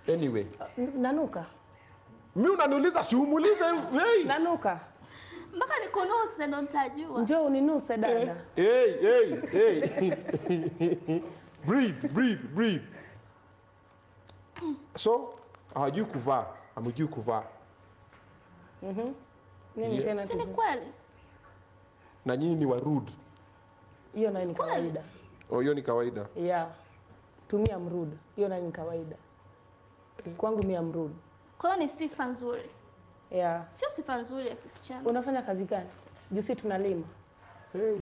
Anyway, N- Nanuka. mi unaniuliza si umuulize hey. Nanuka. mpaka nikunuse ndo nitajua. Njoo uninuse dada. Hey, hey, hey. breathe, breathe, breathe. So, hawajui kuvaa, hamjui kuvaa. Nini Yeah. tena? Si ni tuzi- kweli? Na nyinyi ni warude. Hiyo nayo ni kawaida. Oh, hiyo ni kawaida. Yeah. Tumia mrudu. Hiyo nayo ni kawaida. Kwangu mia mrudu. Kwa hiyo ni sifa nzuri, Yeah. sio sifa nzuri ya kisichana. Unafanya kazi gani? Jusi tunalima. Hey.